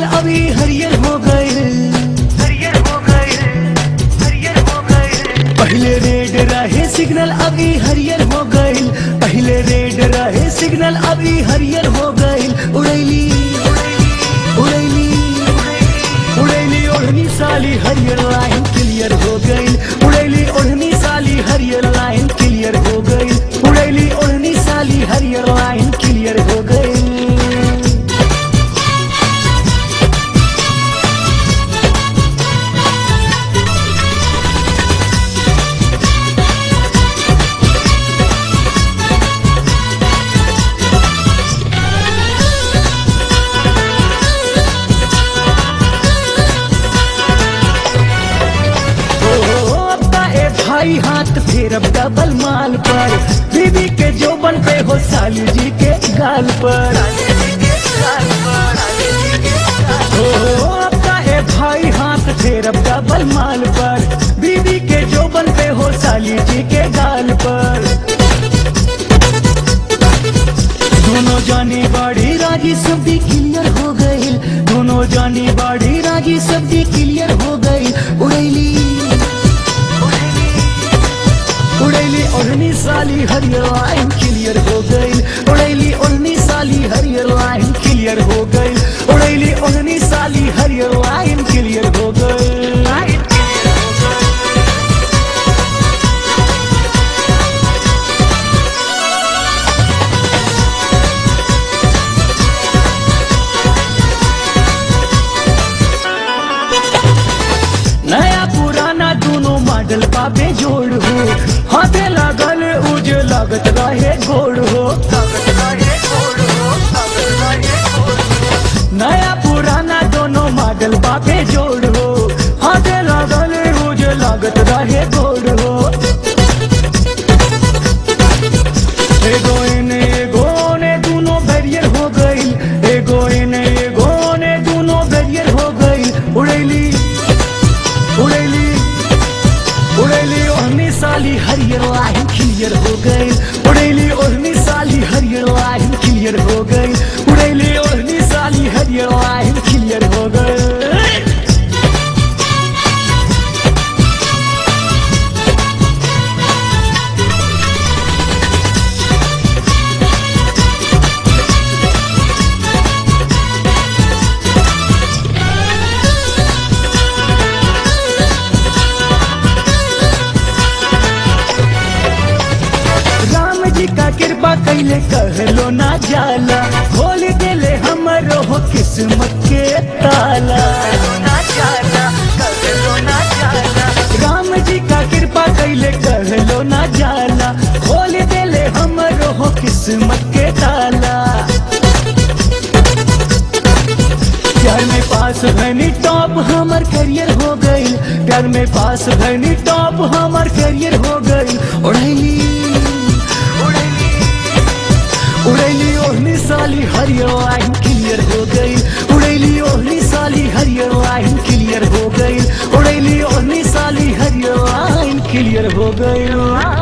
अभी हरियर हो गए हरियर हो गए हरियर हो गए पहले रेड रहे सिग्नल अभी हरियर हो गए पहले रेड रहे सिग्नल अभी हरियर हो गए उड़ैली उड़ैली उड़ैली ओढ़नी साली हरियर लाइन क्लियर हो गई उड़ैली ओढ़नी साली हरियर लाइन क्लियर हो गई उड़ैली ओढ़नी साली हरियर लाइन क्लियर हो गई ओ, अब्बा ए भाई हाथ फेर अब डबल माल पर बीबी के जोबन पे हो साली जी के गाल पर ओ, अब्बा ए भाई हाथ फेर अब डबल माल पर बीबी के जोबन पे हो साली जी के गाल पर दोनों जानी बाड़ी राजी सब्जी क्लियर हो गई दोनों जानी बाड़ी राजी सब्जी क्लियर हो गई उड़ैली उड़ैली ओढ़नी साली हरियर लाइन क्लियर हो गई उड़ैली ओढ़नी साली हरियर लाइन क्लियर हो गई उड़ैली ओढ़नी साली हरियर लाइन क्लियर हो गई नया पुराना दोनों मॉडल पापे जोड़ हो हाथे लागल उज लागत रहे गोड़ हो नया पुराना दोनों मॉडल पापे जोड़ हो हाथे लागल उज लागत रहे गोड़ हो एगो इने एगो ने दोनों बैरियर हो गई एगो इने एगो ने दोनों बैरियर हो गई उड़ैली उड़ैली उड़ैली ओढ़नी साली हरियर लाइन क्लियर हो गई उड़ैली ओढ़नी साली हरियर लाइन क्लियर हो गई उड़ैली ओढ़नी साली हरियर लाइन क्लियर हो गई राम जी का कृपा कैले कहलो ना जाला खोल देले हमरो हो किस्मत के ताला राम जी का कृपा कैले कहलो ना जाला खोल देले हमरो हो किस्मत के ताला प्यार में पास भनी टॉप हमर करियर हो गई प्यार में पास भनी टॉप हमर करियर हो गई उड़ैली उड़ैली ओढ़नी साली हरियर लाइन क्लियर हो गई उड़ैली ओढ़नी साली हरियर लाइन क्लियर हो गई उड़ैली ओढ़नी साली हरियर लाइन क्लियर हो गई